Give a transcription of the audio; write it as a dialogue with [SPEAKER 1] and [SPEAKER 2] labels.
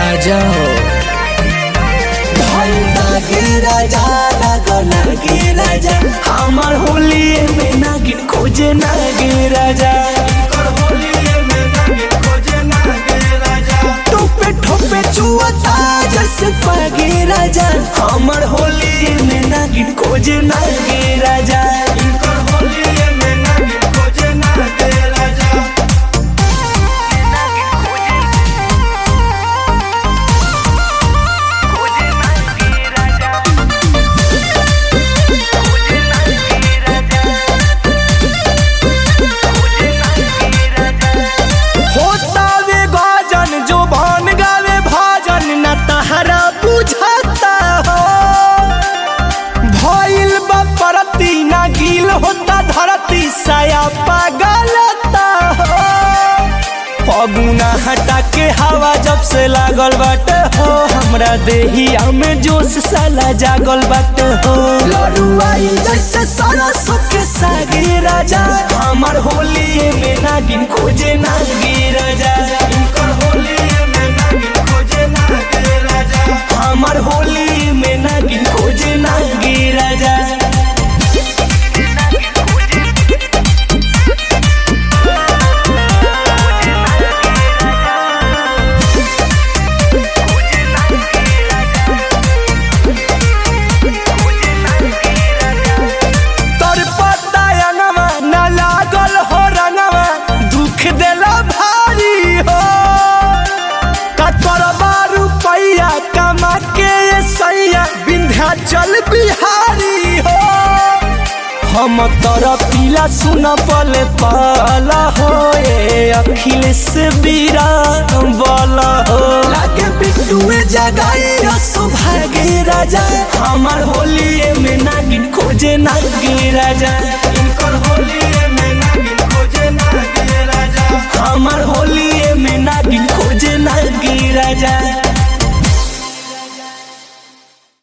[SPEAKER 1] राजा हो
[SPEAKER 2] भाई नागे राजा लागो नागे राजा हमार होली में नागिन खोजे नागे राजा टोपे ठोपे चुअता जैसे पागे राजा हमार होली में नागिन खोजे नागे राजा होता वे गाजन जो भान गावे भाजन न तहरा बुझाता हो भइल बा परती ना गील होता धरती साया पागलता हो पगुना हटा के हवा जब से लागल बाटे हो हमरा देहिया में जोश साला जागल बाटे हो लड़ुआई जैसे सरसों के सागे राजा हमार होली में नागिन खोजे नागी राजा हमार होली में नागिन खोजे नागी राजा तोर पता अंगवा न लागल हो रंगवा दुख देला भारी हो कतर बारू पैया कमा के ये सैया विंध्याचल बिहारी हो हम तोर पीला सुन पले पाला हो ए अखिलेश बीरा बोला हो लागे बिट्टुए जगाई सौभाग्य राजा हमार होली में नागिन खोजे नागी राजा